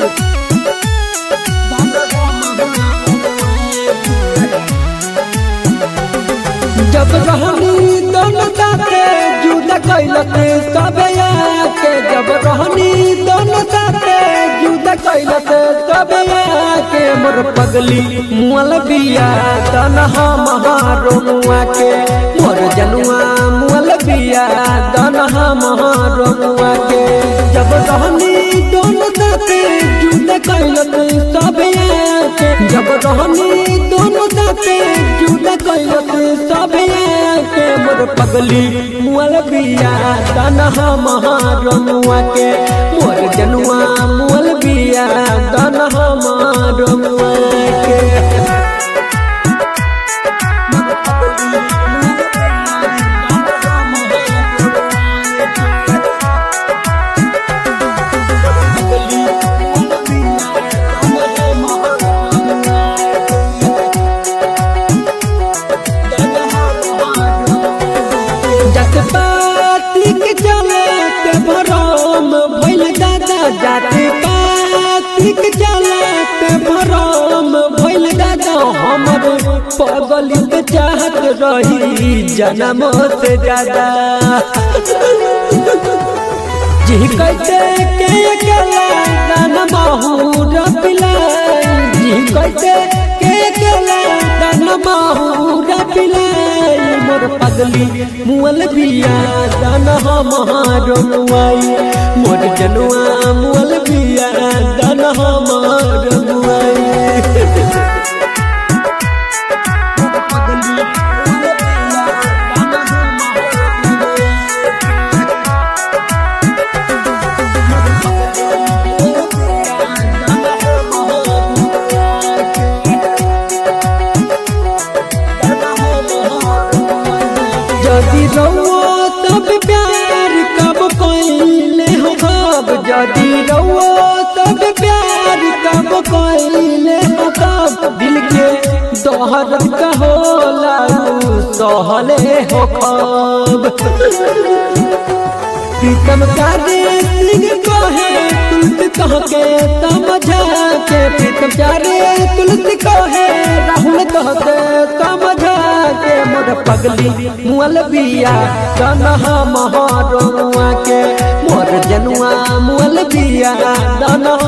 जब रहनी दोनों साथे जुदा कैलक सबे आके जब रहनी दोनों साथे जुदा कैलक सबे आके मोर पगली मुअल बिया तनहा महारो मुआ के मोर जनुआ मुअल बिया तनहा महारो मुआ के जब रहनी दोनों साथे जुदा कैलक सबे आके जब रहनी दोनों साथे जुदा कैलक सबे के मोर पगली मुअल बिया तनहा महारमुआ के मोर जनुआ मुअल बिया तनहा महारमुआ के जात पाती के जलात भरम भइल दादा जात पाती के जलात भरम भइल दादा हमर पगली के चाहत रही जन्म से ज्यादा जी कहते के अकेला दान महूर पिलाई जी कहते के अकेला दान महूर पिलाई मोर पगली मुअल बिया दान हमार मुआई मोर जनुआ मुअल बिया दान हमार मुआई जदि रउआ सब प्यार कब कइले हो कब जदि रउआ सब प्यार कब कइले हो कब दिल के दोहर का होला उ सहले हो कब प्रीतम चारे सिंह कहे तुलसी कह के समझा के प्रीतम चारे तुलसी कहे राहुल कह के समझा के मोर पगली मुअल बिया कन्हा महारुआ के मोर जनुआ मुअल बिया दनहा